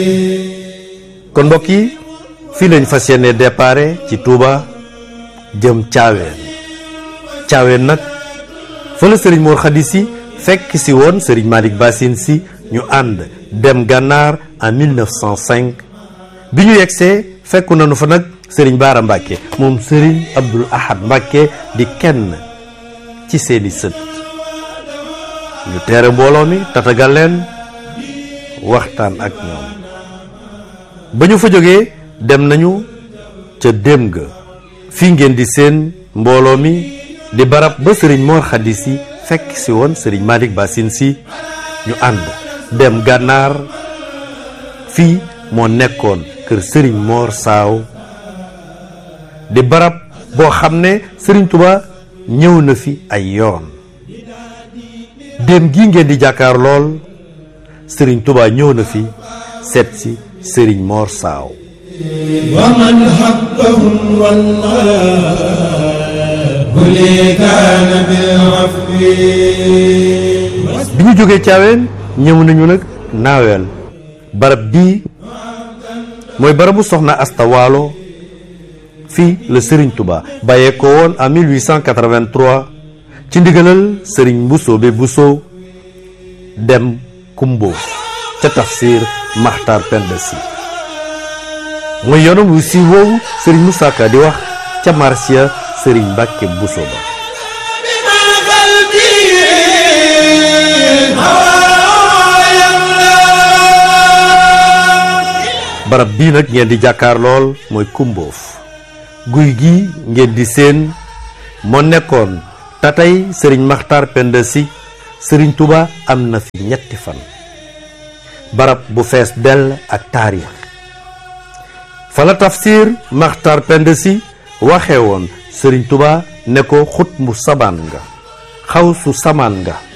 kon mbokk yi fii lañ fas yéene déparé ci Touba jëm Thiawéen Thiawéen nag fa la sëriñ Mor Khady si fekk si woon sëriñ Malick Bassine si ñu ànd dem gànnaar en 1905 bi ñu yegsee fekku nañu fa nag sëriñ Baara Mbàkke moom sëriñ Abdul Ahad Mbàkke di kenn ci seeni sët ñu teere mbooloo mi tatagal leen waxtaan ak ñoom ba ñu fa jógee dem nañu ca dem ga fii ngeen di seen mbooloo mi di barab ba sëriñ Mor Khady si fekk si woon sëriñ Malick Bassine si ñu ànd dem gànnaar fii moo nekkoon kër sëriñ Mor Saaw di barab boo xam ne sëriñ Touba ñëw na fi ay yoon dem gi ngeen di jàkkaar lool sëriñ Touba ñëw na fi seet si sëriñ Mor Saaw ومن حقهم والله لي كان بالعفو bi ñu jógee caaween ñëw nañu nag naaweel barab bii mooy barabu soxna Asta Waalo fii la Serigne Touba bàyyee ko woon en 1883 ci ndigalal Serigne Bousso be Bousso dem Kumbo ca tafsir Maxtar Penda Si mooy yoonam wu si woowu Serigne Moussa Ka di wax ca marsiya Serigne Mbacke Bousso ba بما قلبي هوايا barab bii nag ngeen di jàkkaar lool mooy kumboof guy gi ngeen di seen moo nekkoon tatay sëriñ maxtar penda si sëriñ tuba am na fi ñetti fan barab bu fees dell ak taarix fa la tafsir maxtar penda si waxe woon sëriñ tuba ne ko xut mu sabaan nga xaw su samaan nga